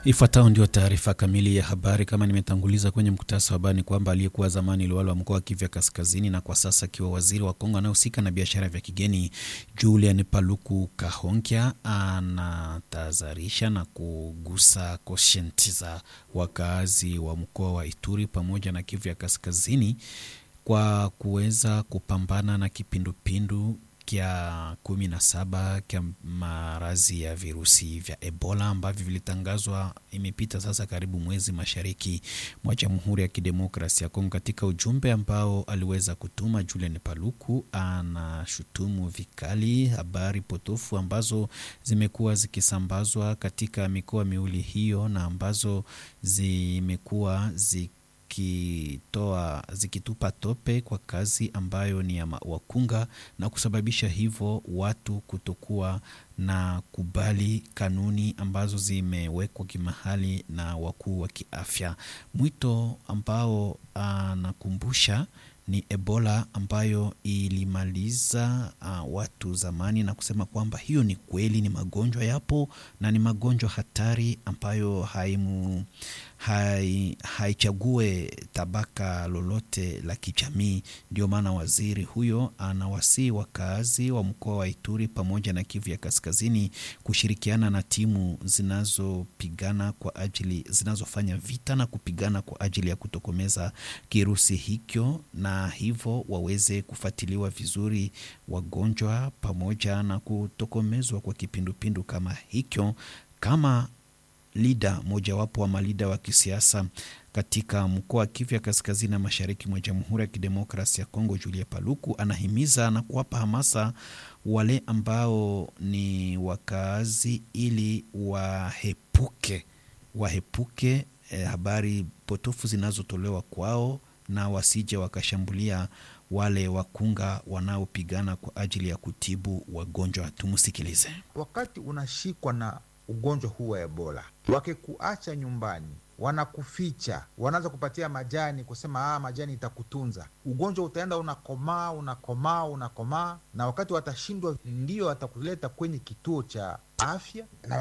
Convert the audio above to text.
Ifuatayo ndio taarifa kamili ya habari. Kama nimetanguliza kwenye mkutasa wa habari, ni kwamba aliyekuwa zamani liwali wa mkoa wa Kivu Kaskazini na kwa sasa akiwa waziri wa Kongo anayehusika na biashara vya kigeni, Julian Paluku Kahonkya anatahadharisha na kugusa koshenti za wakazi wa mkoa wa Ituri pamoja na Kivu ya Kaskazini kwa kuweza kupambana na kipindupindu kya kumi na saba kya marazi ya virusi vya Ebola ambavyo vilitangazwa imepita sasa karibu mwezi mashariki mwa Jamhuri ya Kidemokrasia ya Kongo. Katika ujumbe ambao aliweza kutuma, Julian Paluku anashutumu vikali habari potofu ambazo zimekuwa zikisambazwa katika mikoa miwili hiyo na ambazo zimekuwa zi zikitoa zikitupa tope kwa kazi ambayo ni ya wakunga na kusababisha hivyo watu kutokuwa na kubali kanuni ambazo zimewekwa kimahali na wakuu wa kiafya. Mwito ambao anakumbusha ni Ebola ambayo ilimaliza uh, watu zamani, na kusema kwamba hiyo ni kweli, ni magonjwa yapo na ni magonjwa hatari ambayo haimu hai, haichague tabaka lolote la kijamii. Ndio maana waziri huyo anawasihi wakazi wa mkoa wa Ituri pamoja na Kivu ya Kaskazini kushirikiana na timu zinazopigana kwa ajili zinazofanya vita na kupigana kwa ajili ya kutokomeza kirusi hicho, na hivyo waweze kufuatiliwa vizuri wagonjwa pamoja na kutokomezwa kwa kipindupindu kama hicho kama lida mojawapo wa malida wa kisiasa katika mkoa wa Kivu ya kaskazini na mashariki mwa Jamhuri ya Kidemokrasia ya Kongo, Julia Paluku anahimiza na kuwapa hamasa wale ambao ni wakaazi ili wahepuke wahepuke eh, habari potofu zinazotolewa kwao na wasije wakashambulia wale wakunga wanaopigana kwa ajili ya kutibu wagonjwa. Tumusikilize. Wakati unashikwa na ugonjwa huu wa Ebola, wakikuacha nyumbani, wanakuficha, wanaanza kupatia majani, kusema ah, majani itakutunza. Ugonjwa utaenda unakomaa, unakomaa, unakomaa, na wakati watashindwa, ndio watakuleta kwenye kituo cha afya na